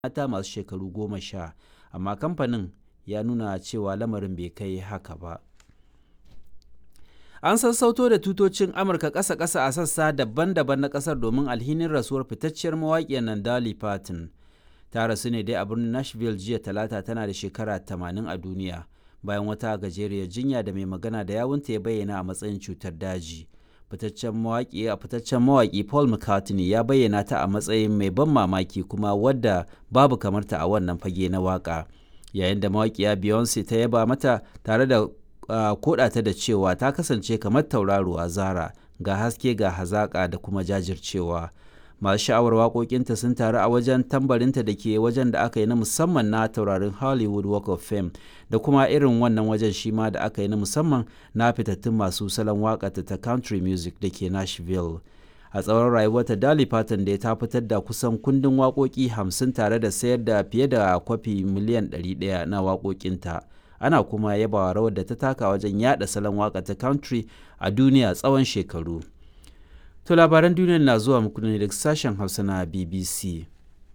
mata masu shekaru goma sha amma kamfanin ya nuna cewa lamarin bai kai haka ba an sassauto da tutocin amurka ƙasa-ƙasa a sassa daban-daban na ƙasar domin alhinin rasuwar fitacciyar mawaƙiyar nan Dolly Parton ta rasu ne dai a birnin Nashville jiya talata tana da shekara 80 a duniya bayan wata gajeriyar jinya da mai magana da yawunta ya bayyana a matsayin cutar daji fitaccen mawaƙi a fitaccen mawaƙi Paul McCartney ya bayyana ta a matsayin mai ban mamaki kuma wadda babu kamarta a wannan fage na waƙa yayin da mawaƙiya Beyonce ta yaba mata tare da uh, kodata da cewa ta kasance kamar tauraruwa Zara ga haske ga hazaƙa da kuma jajircewa masu sha'awar waƙoƙinta sun taru a wajen tambarinta da ke wajen da aka yi na musamman na taurarin hollywood walk of fame da kuma irin wannan wajen shi ma da aka yi na musamman na fitattun masu salon waƙata ta country music da ke nashville a tsawon rayuwarta Dolly Parton da ta fitar da kusan kundin waƙoƙi hamsin tare da sayar da fiye da kwafi miliyan 100 na waƙoƙinta ana kuma yabawa rawar da ta taka wajen yada salon waƙa ta country a duniya tsawon shekaru To labaran duniyar na zuwa muku ne daga sashen Hausa na BBC.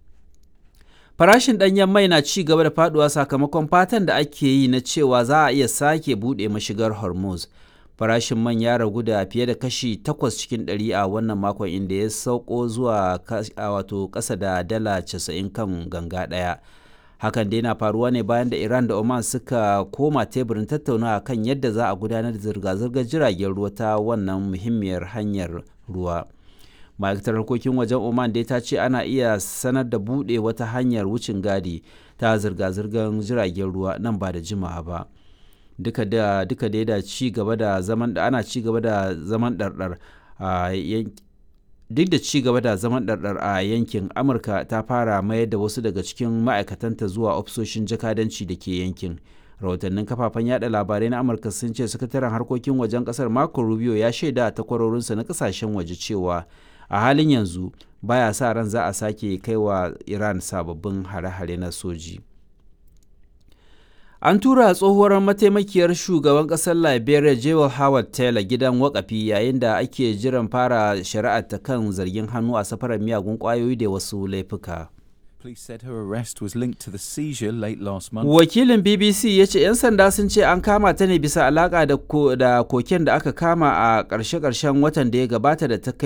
Farashin ɗanyen mai na ci gaba da faduwa sakamakon fatan da ake yi na cewa za a iya sake buɗe mashigar Hormuz. Farashin man ya ragu da fiye da kashi 8 cikin 100 a wannan makon inda ya sauko zuwa wato ƙasa da dala 90 kan ganga ɗaya. Hakan dai na faruwa ne bayan da Iran da Oman suka koma teburin tattaunawa kan yadda za a gudanar da zirga-zirgar jiragen ruwa ta wannan muhimmiyar hanyar ruwa. ma'aikatar harkokin wajen oman dai ta ce ana iya sanar da buɗe wata hanyar wucin gadi ta zirga-zirgar jiragen ruwa nan ba da jimawa ba duka da duka dai da ci gaba da zaman da ana ci gaba da zaman ɗarɗar a duk da ci gaba da zaman ɗarɗar a yankin amurka ta fara mayar da wasu daga cikin ma'aikatanta zuwa ofisoshin jakadanci da ke yankin rahotannin kafafen yada labarai na amurka sun ce sakataren harkokin wajen kasar marco rubio ya shaida a takwarorinsa na kasashen waje cewa a halin yanzu baya sa ran za a sake kaiwa iran sababbin hare-hare na soji an tura tsohuwar mataimakiyar shugaban kasar liberia jewel howard taylor gidan wakafi yayin da ake jiran fara shari'ar ta kan zargin hannu a safarar miyagun kwayoyi da wasu laifuka Police said her arrest was linked to the seizure late last month. Wakilin BBC ya ce 'yan sanda sun ce an kama ta ne bisa alaka da koken da aka kama a ƙarshe-ƙarshen watan da ya gabata da ta kai